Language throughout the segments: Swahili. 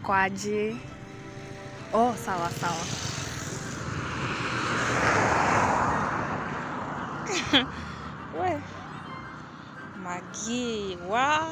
uko aje? Oh, sawa sawa. We. Magi, wa.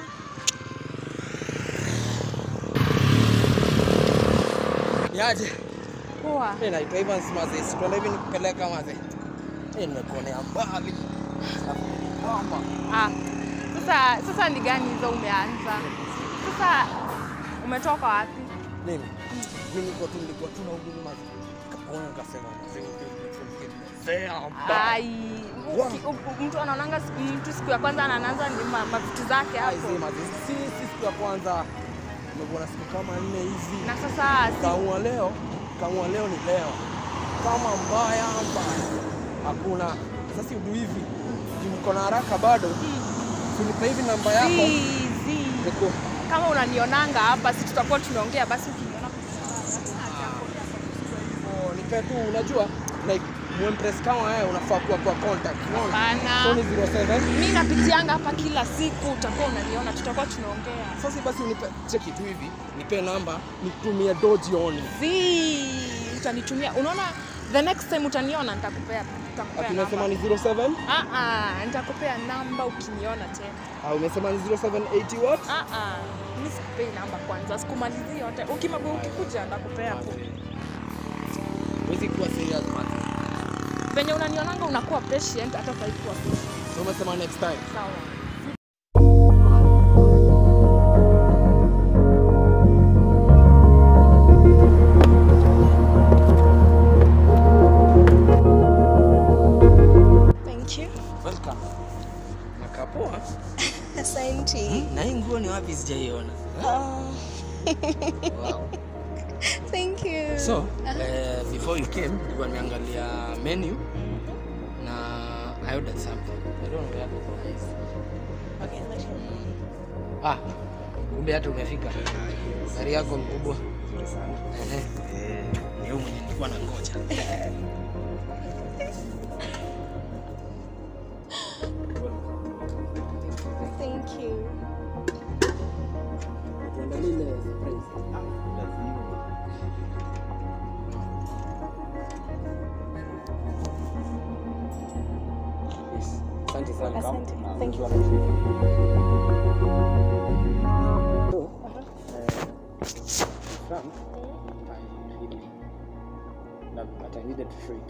Niaje? Poa. Eh, naitwa Evans Mazes. Tuenda hivi nikupeleka maze. Eh, nimekuonea mbali. Mama. Ah. Sasa sasa ni gani hizo umeanza? Sasa umetoka wapi? Mimi. Mimi niko tu nilikuwa tu na huduma maze. Kaona nikasema maze. Fair mbaya. Ai, uki- u- mtu anaonanga siku- mtu siku ya kwanza anaanza ni ma- mavitu zake hapo. Aise maze. Si si siku ya kwanza. Nimekuwa na siku kama nne hivi. Na sasa si Kaamua leo, kaamua leo ni leo. Kama mbaya mbaya. Hakuna. Sasa si udu hivi. Juu niko na haraka bado. Unipe hivi namba yako. zi, zi. Niko Kama unanionanga hapa, si tutakuwa tunaongea basi ukiniona Oh, nipe tu unajua like mwempress kama wewe unafaa kuwa kwa contact unaona Hapana. so ni 07 mi napitianga hapa kila siku, utakuwa unaniona, tutakuwa tunaongea. sasa basi unipe cheki tu hivi nipe namba nitumie do jioni Zi, utanitumia. Unaona, the next time utaniona, nitakupea nitakupea akinasema namba. ni 07 Ah ah, nitakupea namba ukiniona tena. au umesema ni 0780 what Ah ah, mimi sikupei namba kwanza, sikumalizii yote. Ukimagua ukikuja ndakupea tu. wezi kuwa serious man Venye unanionanga unakuwa patient hata ukaikuwa so umesema next time sawa. Thank you. welcome nakapoa Asante. na hii nguo ni wapi sijaiona Oh, wow. thank you. so uh, before you came nilikuwa nimeangalia menu na I ordered something I don't know where to is Okay, let you. ah kumbe hata umefika gari yako mkubwa Ehe. Eh, ni huyu mwenye nilikuwa na ngoja Thank you. Asante sana. Asante. Thank you. So, uh, Frank, I really love you, but I needed to show it.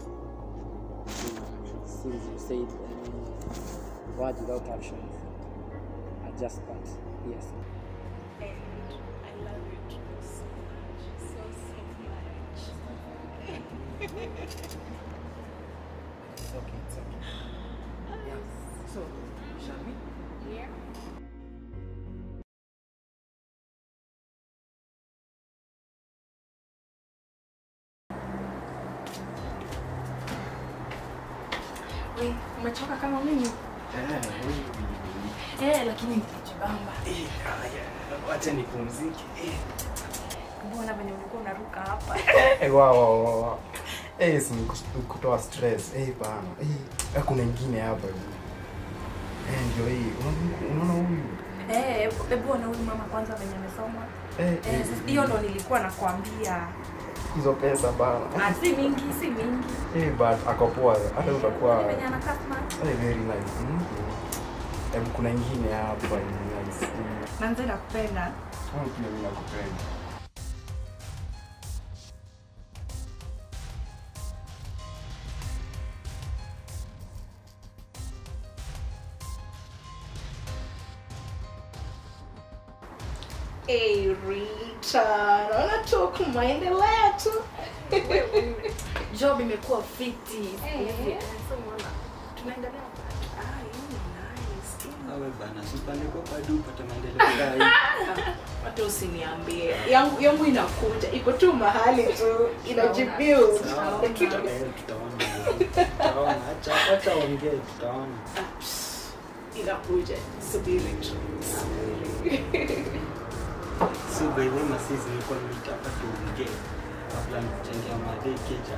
Since you said uh, words without actions are just that. Yes. And I love you too so much. So, so much. It's okay, it's okay. Yeah. So, shall we? Yeah. We, umechoka kama mimi? Eh, lakini nitajibamba. Wacha nipumzike. Mbona venye ulikuwa unaruka hapa? Eh, wa wa wa wa. Eh, si ni kus- kutoa stress. Eh, bana. Eh, kuna ingine hapa hivi. Eh, ndio hii. Unaona- Unaona huyu? Eh, hebu ona huyu mama kwanza venye amesoma. Eh, Eh, eh, sasa hiyo ndo nilikuwa nakwambia. hizo pesa bana. Ah, si mingi, si mingi. Eh, but ako poa. Hata utakuwa Ni venye anakaa smart. eh, very nice. Mm. Eh, kuna ingine hapa ni nice. Mm. Manze nakupenda. Ah, pia mimi nakupenda. Hey, Rita. Naona tu kumaendelea tu. Job imekuwa fiti. Eh. So unaona, tunaendelea. Ah, you nice. awe bana sipande kwa padu upate maendeleo kai Hata usiniambie. Yangu yangu inakuja. Iko tu mahali tu inajibuild. tutaona tutaona acha acha ongee tutaona Inakuja. Subiri tu. so by the way masisi nilikuwa nitaka tuongee kabla nikuchangia madai keja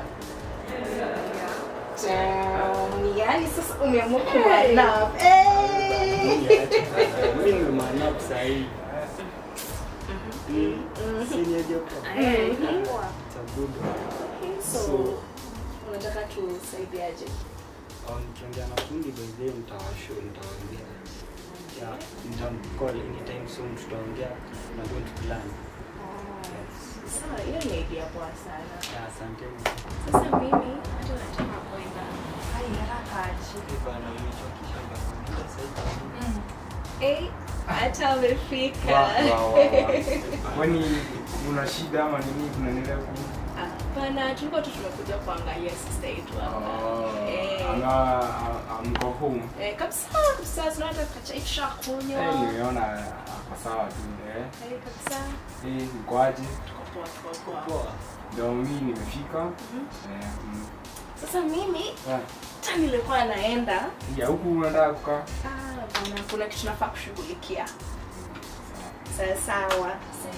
Damn, yani sasa umeamua kuwa love. Hey! mimi nimemanap sahii Senior Jacob. Eh, poa. It's a good one. So, So- unataka tusaidiaje? Um, Nikiongea na fundi by the way nitawashow nitawaambia. Yeah, nitamcall anytime soon tutaongea na going to plan. Sawa, hiyo ni idea poa sana. Yeah, asanteni. Sasa mimi hata nataka kwenda hai haraka aje. Eh, bana nimechokisha mpaka muda sasa hivi. Eh, hata amefika. Wa- wa- wa- wa. kwani una shida ama nini kunanielewa Hapana, tulikuwa tu tumekuja kuangalia sister yetu hapa. Eh. ana amko home Eh, kabisa kabisa tunaenda tukachai tushakunywa. Eh, nimeona ako sawa tu eh Eh, kabisa. Eh, ukoaje Tuko poa, tuko poa. Poa. ndio mimi nimefika eh mm. Sasa mimi Ah, hata nilikuwa naenda ya huku unataka kukaa Ah, bana, kuna kitu nafaa kushughulikia. Sawa sawa.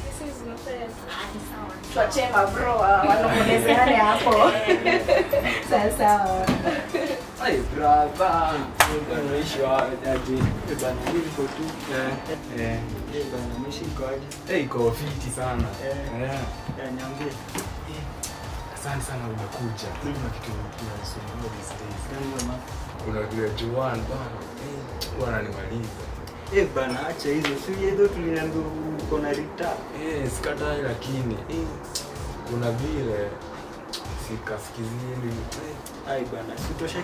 Tuachie mabro wa- wanong'onezeane hapo. Sawa sawa. Ai, brother. Unaishi wapi? Eh, bana mimi niko tu. eh eh Eh, bana mimi siko aje. eh iko fiti sana Eh. eh Yeah, niambie. asante sana umekuja kuna kitu kinasumbua these days Yaani mama. kuna grade 1 bana eh wananimaliza Eh, bana acha hizo. Si hizo tuliambiwa uko na rita. Eh, sikatai lakini eh, kuna vile sikasikizini eh, Ai bana, sitosha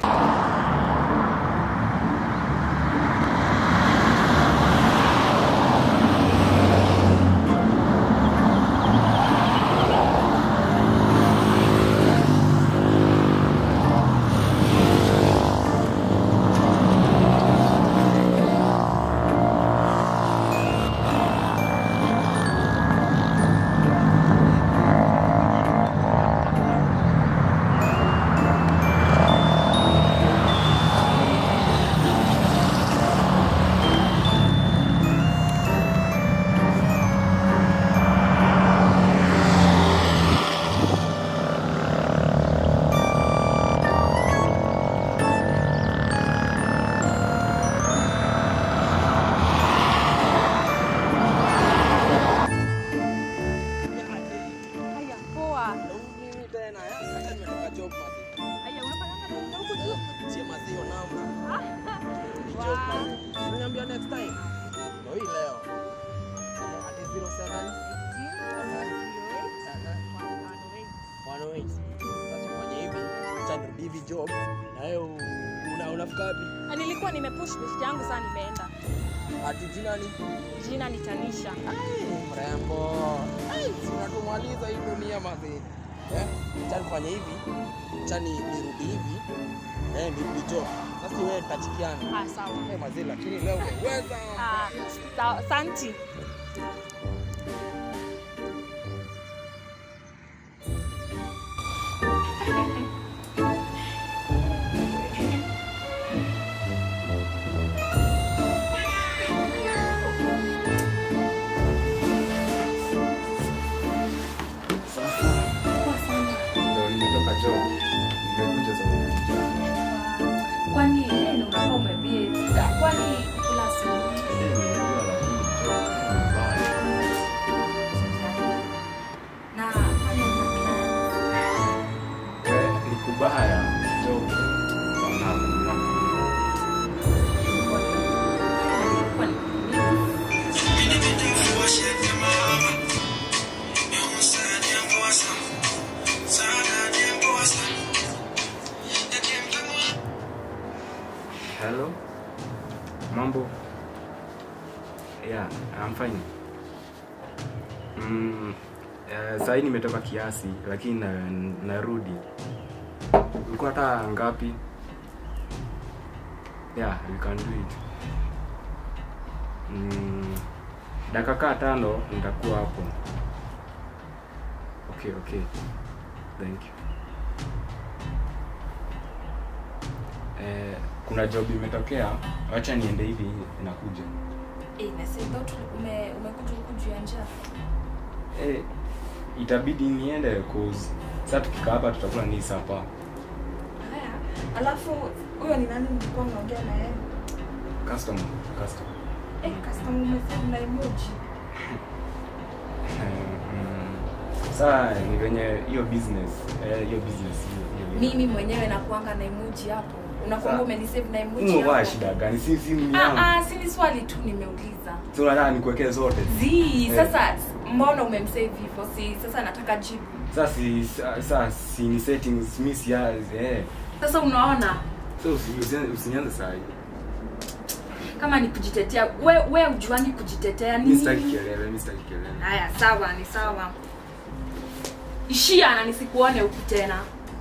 Haya, poa. Mimi tena, ya, hata nimetoka job mazi. Haya, unafanyanga nini huku juu? Chie mazi hiyo namba. Ni Wow. job mazi. Unaniambia next time. Ndio hii leo. Ati 07 108. Sasa fanya hivi, acha nirudi hivi job na wewe u- una unafika wapi? Ah, Nilikuwa nimepush list yangu saa nimeenda. Ati jina ni Jina ni Tanisha. mrembo. Ai, si unatumaliza hii dunia mazi. Eh, acha nifanye hivi. Acha ni nirudi hivi. Eh, nirudi job. Sasa wewe tutachikiana. Ah, sawa. Eh, mazi lakini leo umeweza. Ah, sawa. Santi. ndio nimetoka job nimekuja sasa Kwani eh, unakuwa umebie. Kwani kula asubuhi Eh, nimejua lakini job ni mbaya. na kwani una plan? Eh, ni kubaya job wanakula Kwani hello mambo yeah i'm fine mm, uh, sahii nimetoka kiasi lakini na, narudi ulikuwa hata ngapi yeah we can do it mm, dakika kaa tano nitakuwa hapo okay okay thank you eh, kuna job imetokea wacha niende hivi inakuja eh, na sasa ndio tuli- ume umekuja huku juu ya njaa. eh, itabidi niende cause sasa tukikaa hapa tutakula ni sapa Haya. Alafu huyo ni nani mlikuwa mnaongea na yeye? customer customer Eh, customer umesema na emoji. Saa ni venye hiyo business, eh, hiyo business hiyo. hiyo- mimi mwenyewe nakuanga na emoji hapo unakuanga Sa- umenisave na emoji Umo wa hapo shida gani? Si si ni Ah, yangu. ah, si ni swali tu nimeuliza Si unataka nikuwekee zote. zi Eh. sasa mbona umemsave hivyo si sasa nataka jibu Sasa si sa- sa si ni settings mi si ya- eh. sasa unaona So usi- usi- usinianze saa hii. kama ni kujitetea we, we ujuangi kujitetea Mi sitaki nini kelele, mi sitaki kelele. haya sawa ni sawa ishia na nisikuone huku tena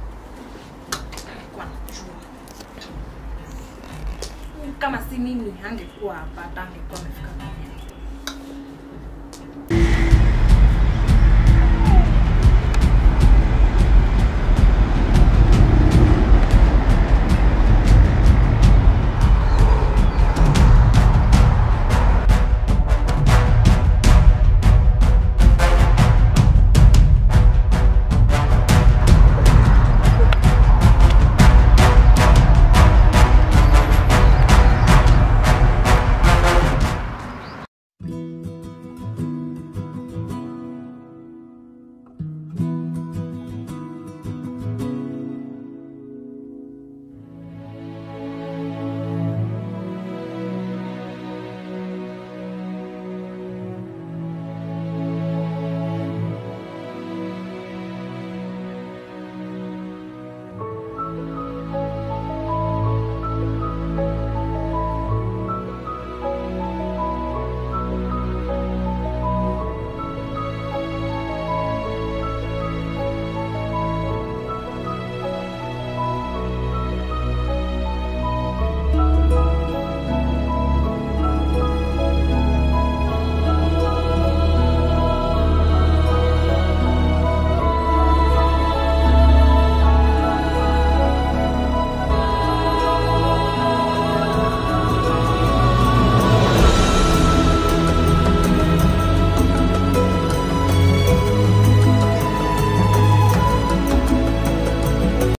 Kwa najua. kama si mimi angekuwa hapa hata angekuwa amefika mwenyewe